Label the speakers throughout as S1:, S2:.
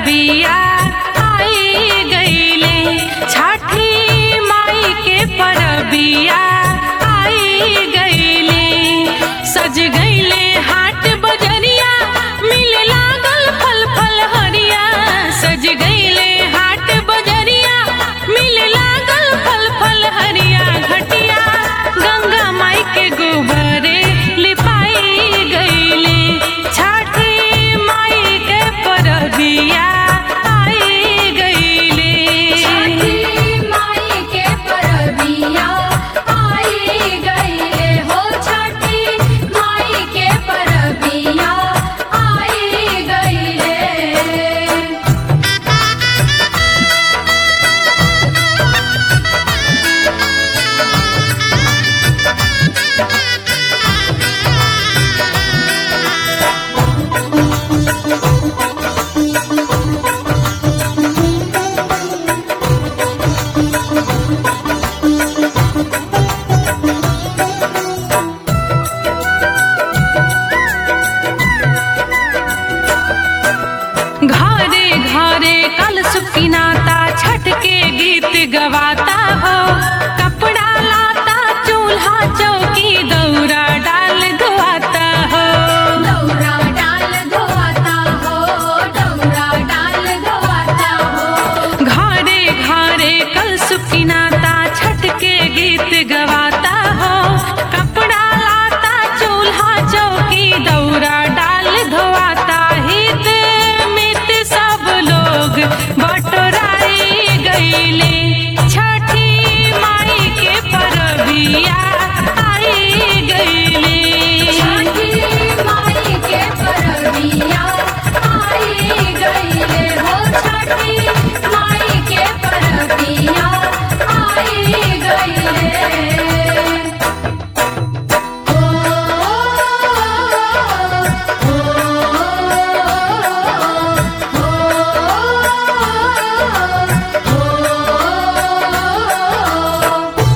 S1: परबिया आई गईले छठी माई के परबिया आई गईले सज गईले हाट बजरिया मिले लागल फल फल हरिया सज गईले हाट बजरिया मिले लागल फल फल हरिया घटिया गंगा माई के गोबरे लिपाई गईले छठी माई के परबिया आई गईले
S2: छठी माई के परबिया आई गईले हो छठी माई के परबिया आई गईले
S1: घरे घरे कल सुकिनाता छठ के गीत गवाता हो कपड़ा लाता चूल्हा चौकी दौरा डाल धोआता हो
S2: दौरा डाल धोआता हो दौरा डाल धोआता हो
S1: घरे घरे कल सुकिनाता छठ के गीत गवाता हो कपड़ा लाता चूल्हा चौकी दौरा डाल धोआता हित मित सब लोग बटोराई गईले छठी माई के परबिया आई गईले
S2: छठी माई के परबिया आई गईले हो छठी माई के परबिया आई गईले ओ ओ ओ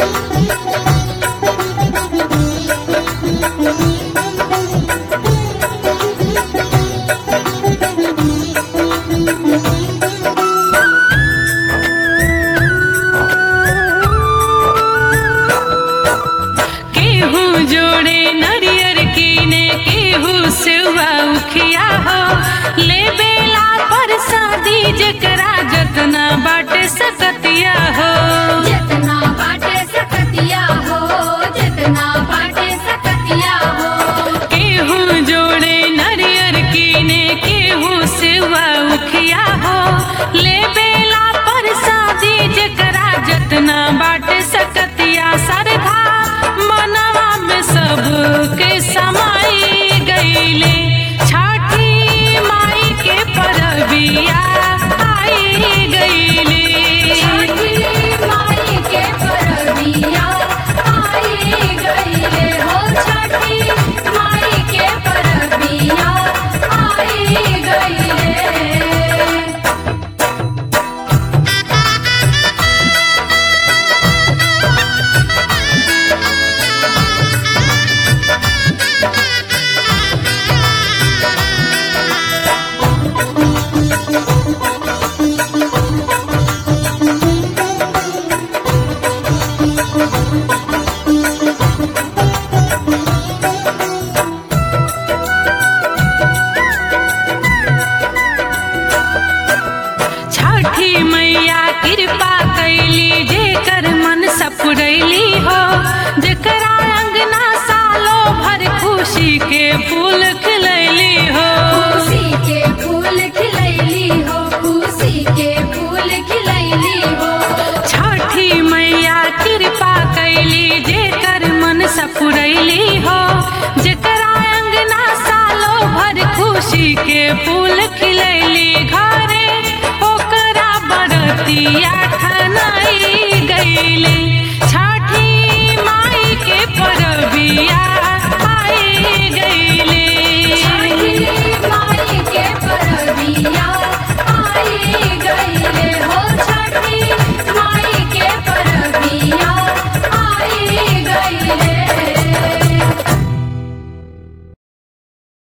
S1: केहू जोड़े नरियर कीने केहू सेवा उखिया हो ले बेला पर शादी जकरा जतना बाटे सकतिया हो
S2: जितना बाटे सकतिया हो जितना बाटे सकतिया हो
S1: केहू जोड़े नरियर कीने केहू सेवा उखिया हो ले बेला पर शादी जकरा जतना बाटे सकतिया सरधा मनवा में सबके समाई गईले छठी माई के परबिया आई गईले
S2: छठी माई के परबिया आई गईले हो छठी माई के परबिया आई गईले
S1: छठी मैया कृपा कैली जेकर मन सपुरैली हो जेकरा अंगना सालो भर खुशी के फूल खिलैली हो
S2: खुशी के फूल खिलैली हो खुशी के फूल खिलैली हो
S1: छठी मैया कृपा कैली जेकर मन सपुरैली हो जेकरा अंगना सालो भर खुशी के फूल खिलैली घरे ओकरा बरतिया ठनाई गईले